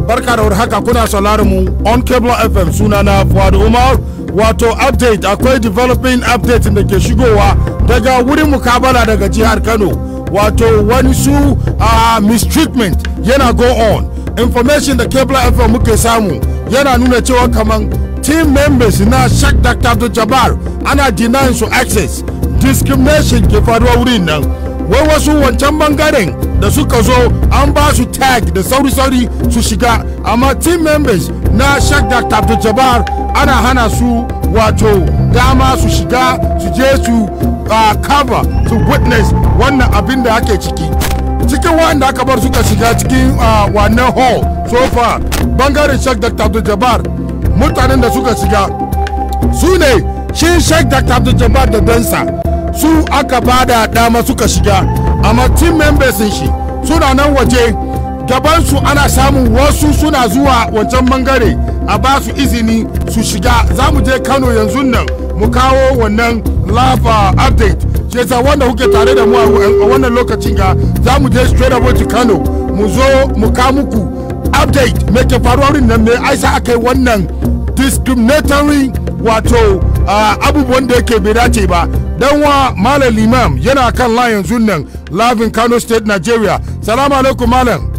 barka da haka kuna sauraron mu on cable fm sunana fuad umar wato update akwai developing update da ke shigowa daga wurin mukabala daga jihar kano wato wani su uh, mistreatment yana go on information da cable fm muke samu yana nuna cewa kaman team members na shak dr abdul jabbar ana denying su access discrimination ke faruwa wurin nan wai wasu wancan bangaren da suka zo an ba su tag da sauri-sauri su shiga amma team members na shak dr abdul jabbar ana hana su wato dama su shiga su je su uh, cover su witness wannan abin da ake ciki cikin wanda aka bar suka shiga cikin uh, wannan hall so far bangaren shak dr abdul jabbar mutanen da suka shiga su ne shi shak dr abdul jabbar da dansa su aka bada dama suka shiga amma team members shi suna nan waje gabansu ana samun wasu suna zuwa wancan bangare a ba su izini su shiga za mu je kano yanzu nan mu kawo wannan lafa update shi yasa wanda kuke tare da mu a wannan lokacin ga za mu je straight away to kano mu zo mu ka muku update me ke faruwa wurin nan me aisa aka yi wannan discriminatory wato abubuwan da yake bai dace ba dan wa malam limam yana kan la yanzu nan lavin kano state nigeria salamu alaikum malam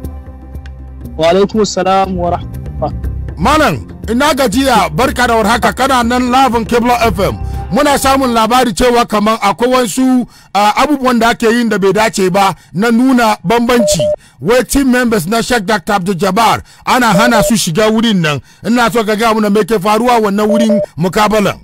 wa alaikum salam wa rahmatullah malam ina gajiya barka da warhaka kana nan lavin cable fm muna samun labari cewa kamar akwai wasu uh, abubuwan da ake yin da bai dace ba na nuna bambanci wai team members na Sheikh Dr. Abdul Jabbar ana hana su shiga wurin nan ina so ka ga muna me ke faruwa wannan wurin mukabalan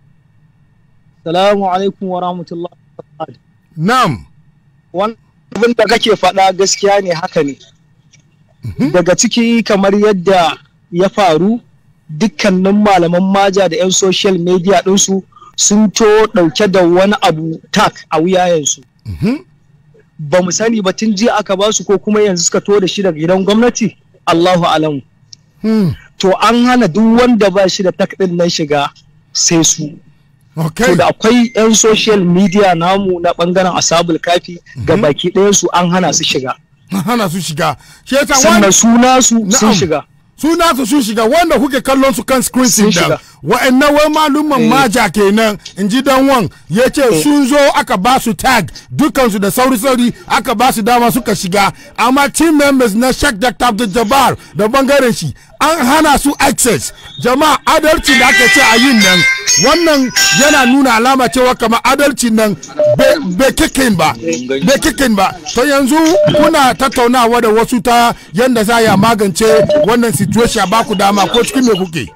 salamu alaikum wa rahmatullah na'am wannan abin da kake faɗa gaskiya ne haka ne daga ciki kamar yadda ya faru dukkanin malaman maja da 'yan social media ɗinsu sun to ɗauke da wani abu tak a wuyayensu. Ba mu sani ba tun jiya aka ba su ko kuma yanzu suka to da shi daga gidan gwamnati Allahu alamu. To an hana duk wanda ba shi da tak ɗin nan shiga sai su. To da akwai 'yan social media namu na ɓangaren asabul kafi ga baki ɗayansu an hana su shiga. hana su shiga. Sannan suna su sun shiga. suna su sun shiga wanda kuke kallon su kan screen sin da wa'annan wai malumman maja kenan in ji dan wan ya ce sun zo aka ba su tag dukansu da sauri-sauri aka ba su dama suka shiga amma team members na Sheikh Dr. Abdul Jabbar da bangaren shi an hana su access jama'a adalci da aka ce a yin nan wannan yana nuna alama cewa kamar adalci nan bai kikin ba bai kikin ba to yanzu kuna tattaunawa da wasu ta yanda za ya magance wannan situation ba ku dama ko cikin me kuke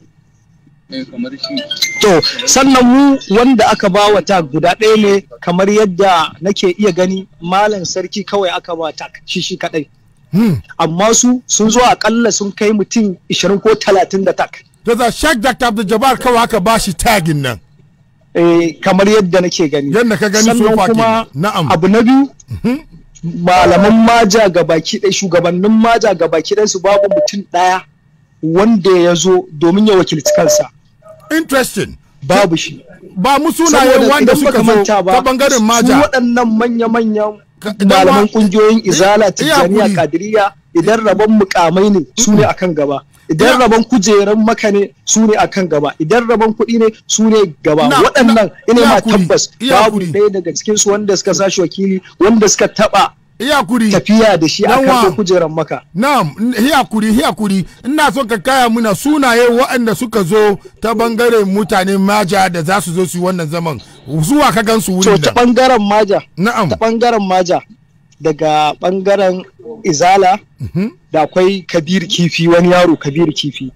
To sannan mu wanda aka ba wa tag guda ɗaya ne kamar yadda nake iya gani malam sarki kawai aka ba tag shi shi kaɗai. Amma su sun zo akalla sun kai mutum 20 ko 30 da tag. Da Sheikh Dr. Abdul Jabbar kawai aka ba shi tagin nan. Eh, kamar yadda nake gani. Yadda ka gani so kuma Na'am. abu na biyu malaman maja ga baki ɗaya shugabannin maja ga baki ɗaya su babu mutum ɗaya wanda ya zo domin ya wakilci kansa. Interesting. Babu shi. Ba mu sunayen wanda suka zo ta bangaren maja. Su waɗannan manya-manyan malaman ƙungiyoyin izala tijjaniya kadiriya idan rabon mukamai ne su ne akan gaba. Idan rabon kujeran maka ne su ne akan gaba. Idan rabon kuɗi ne su ne gaba. Waɗannan ina ma tabbas babu ɗaya daga cikinsu wanda suka sashi wakili wanda suka taɓa iyakuri tafiya da shi a kan kujerar maka. Na'am, iyakuri, iyakuri. Ina so ka kaya muna sunaye waɗanda suka zo ta bangaren mutanen maja da za su zo su wannan zaman. Zuwa ka gan su wuri da. ta bangaren maja. Na'am. Ta bangaren maja. Daga bangaren izala da akwai kabir kifi wani yaro kabir kifi.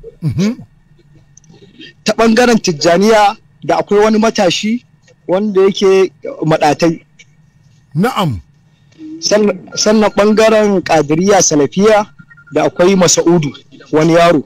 Ta bangaren tijjaniya da akwai wani matashi wanda yake maɗatai. Na'am. sannan bangaren kadiriya salafiya da akwai masa'udu wani yaro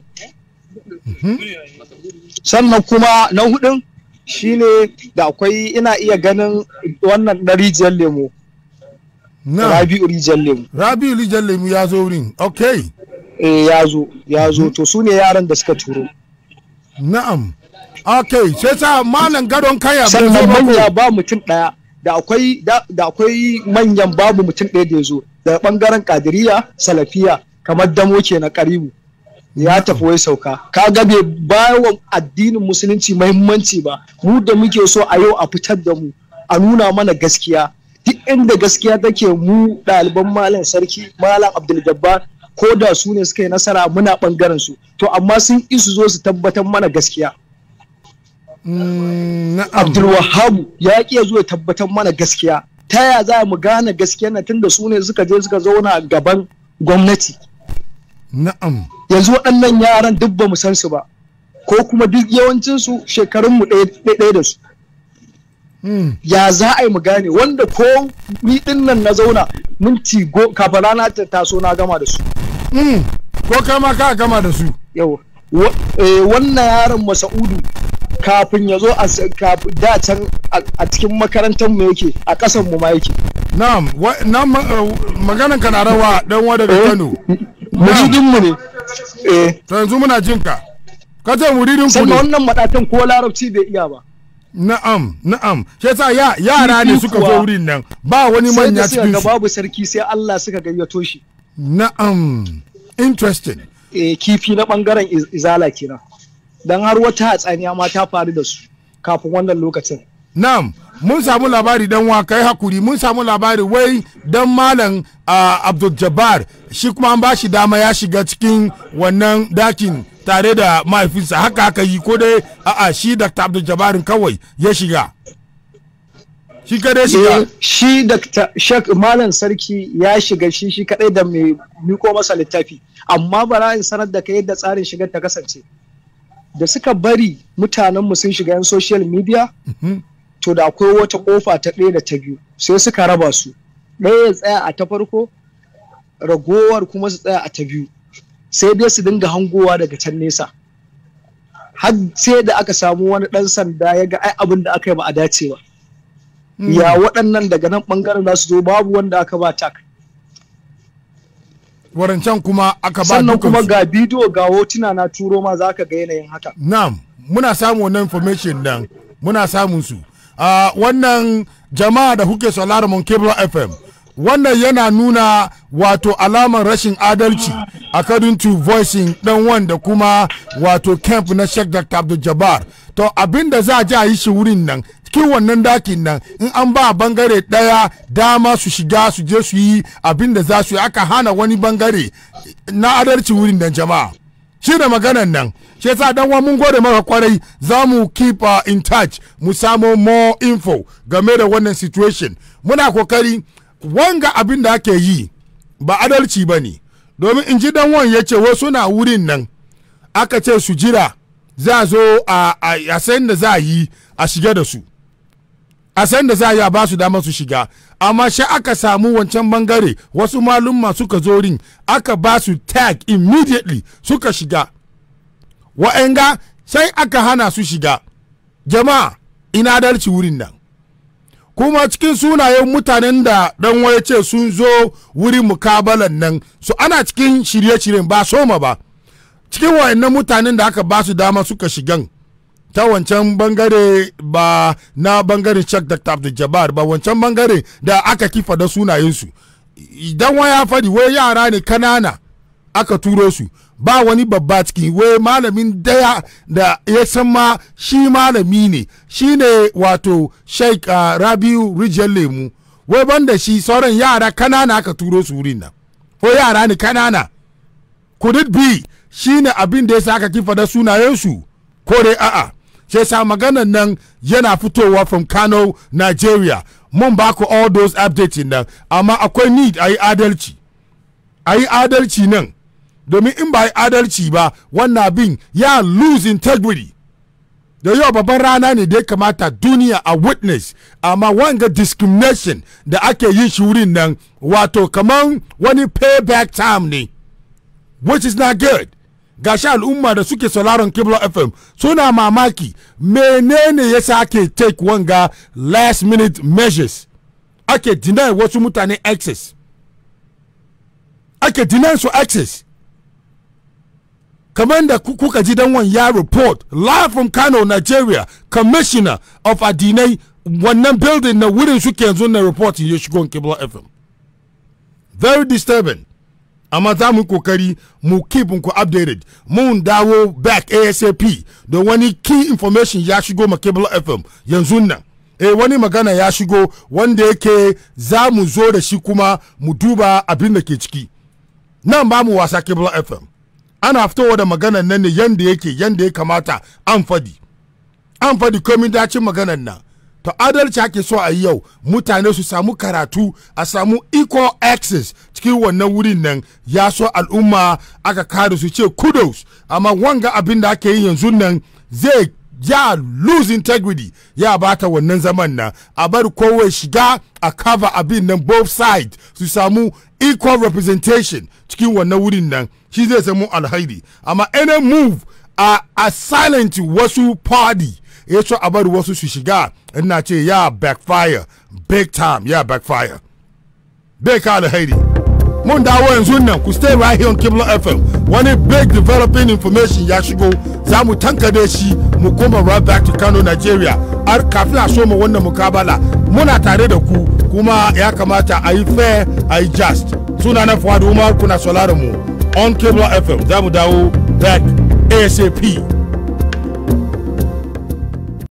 sannan kuma na hudun shine da akwai ina iya ganin wannan na rijiyar lemo rabi'u rijiyar lemo rabi'u rijiyar lemo ya zo wurin ok eh ya zo ya zo to su ne yaran da suka turo na'am ok sai sa malam gadon kaya sannan manya ba mutum daya da akwai da akwai manyan babu mutum ɗaya da ya zo daga ɓangaren kadiriya salafiya kamar damo ke na karibu ya tafi wai sauka ka ga bai bawa addinin musulunci mahimmanci ba mu da muke so a yau a fitar da mu a nuna mana gaskiya duk inda gaskiya take mu ɗaliban malam sarki malam abdul jabbar ko da su ne suka yi nasara muna ɓangaren su to amma sun isu zo su tabbatar mana gaskiya Mm, na'am abdul wahabu ya ƙi zo ya tabbatar mana gaskiya ta ya za mu gane gaskiya na tunda su ne suka je suka zauna gaban gwamnati na'am yanzu waɗannan yaran duk ba mu san su ba ko kuma duk yawancinsu shekarunmu ɗaya da su Mm, ya za a yi mu gane wanda ko ni ɗin nan na zauna minti go kafin rana ta taso na gama da su mm. ko kai ma ka gama da su yau wa- eh, wannan yaron masa'udu kafin ya zo a s- kaf- da can a a cikin makarantar mu yake a ƙasan mu ma yake na'am wa- na ma- uh, maganan ka na rawa dan wa daga Eh. Kano muridin mu ne eh to yanzu muna jin ka ka ce muridin ku sannan ne wannan madatan ko larabci bai iya ba na'am na'am shi yasa ya yara ne Kifi suka kuwa. zo wurin nan ba wani sai manya da suka cikin ga su babu sarki sai Allah suka gayyato shi na'am interesting eh, kifi na bangaren iz- izala kenan dan har wata hatsaniya ma ta faru da su kafin wannan lokacin Na'am, mun samu labari dan wa kai hakuri mun samu labari wai dan malam uh, Abdul Jabbar shi kuma an bashi dama ya shiga cikin wannan dakin tare da mahaifinsa haka haka yi ko dai a'a shi Dr. Abdul Jabbar kawai ya shiga. Shi kadai Eh, shiga. shi da shek malam sarki ya shiga shi shi kadai da mai miko masa littafi amma bara in sanar da kai yadda tsarin shigar ta kasance da suka bari mutanenmu sun shiga yan social media to da akwai wata kofa ta ɗaya da ta biyu sai suka raba su ɗaya ya tsaya a ta farko ragowar kuma su tsaya a ta biyu sai dai su dinga hangowa daga can nesa har sai da aka samu wani ɗan sanda ya ga ai abin da aka yi ba a dace ba ya waɗannan daga nan ɓangaren za su zo babu wanda aka ba tak Warancan kuma aka ba sannan kuma dukansu. ga bidiyo ga hotuna na turo ma za ka ga yanayin haka Na'am, muna samun wannan information nan, muna samun su. Ah, wannan jama'a da kuke sauraron mun Cable FM. Wannan yana nuna wato alamar rashin adalci according to voicing dan wanda kuma wato camp na Sheikh Dr. Abdul Jabbar. To abinda za a ji a yi shi wurin nan cikin wannan dakin nan in an ba bangare daya dama su shiga su je su yi abinda za su yi aka hana wani bangare na adalci wurin nan jama'a. shi da maganan nan shi yasa dan wa mun gode maka kwarai za mu keep uh, in touch mu samo more info game da wannan situation muna kokari wanga abin da ake yi ba adalci ba ne domin in ji dan wan ya ce wasu na wurin nan aka ce su jira za a zo a a san da za a yi a shiga da su a san da za a yi a ba su dama su shiga amma shi aka samu wancan bangare wasu malumma suka zo rin aka ba su tag immediately suka shiga wa'anga sai aka hana su shiga jama'a ina adalci wurin nan kuma cikin sunayen mutanen da dan waya ce sun zo wurin mukabalan nan su ana cikin shirye-shiryen ba soma ba cikin wa'annan mutanen da aka ba su dama suka shigan ta wancan bangare ba na bangaren Sheikh Dr. Abdul Jabbar ba wancan bangare da aka kifa da sunayensu idan waya fadi wai yara ne kanana aka turo su ba wani babba ciki wai malamin daya da ya san ma shi malami ne shi ne wato Sheikh uh, Rabiu Rijiyar Lemu wai banda shi sauran yara kanana aka turo su wurin nan ko yara ne kanana could it be shi ne abin da ya sa aka kifa da sunayensu ko dai a'a sai sa maganan nan yana fitowa from Kano, Nigeria. Mun ba ku all those updates nan, amma akwai need a yi adalci. A yi adalci nan, domin in ba a yi adalci ba, wannan abin ya lose integrity. Da yau babban rana ne da ya kamata duniya a witness, amma wanga discrimination da ake yin shi wurin nan, wato kaman wani payback time ne, which is not good. gashi al'umma da suke sauraron Kibla FM suna mamaki menene ya ake take wanga last minute measures ake deny wasu mutane access ake deny su access kamar da kuka ji dan ya report live from Kano Nigeria commissioner of addinai wannan building na wurin suke yanzu na report ya shigo Kibla FM very disturbing amma za mu yi kokari mu keep ku updated mun dawo back asap da wani key information ya shigo ma cable fm yanzu nan eh wani magana ya shigo wanda yake za mu zo da shi kuma mu duba abin da ke ciki nan ba mu wasa cable fm ana fitowa da maganan nan ne yanda yake yanda ya kamata an fadi an fadi komin dacin maganan nan to adalci ake so a yi yau mutane su samu karatu a samu equal access cikin wannan wurin nan ya so al'umma aka kare su ce kudos amma wanga abin da ake yi yanzu nan zai ya lose integrity ya bata wannan zaman nan a bar kowai shiga a cover abin nan both sides su samu equal representation cikin wannan wurin nan shi zai samu alhairi amma any move a, a silent wasu party ya so a bar wasu su shiga ina ce ya backfire big time ya backfire bai ka alhairi mun dawo yanzu nan ku stay right here on Kibla FM wani big developing information ya shigo za mu tankade shi mu koma right back to Kano Nigeria har kafin a soma wannan mukabala muna tare da ku kuma ya kamata a yi fair a yi just suna na Fuad Umar kuna sauraron mu on Kibla FM za mu dawo back ASAP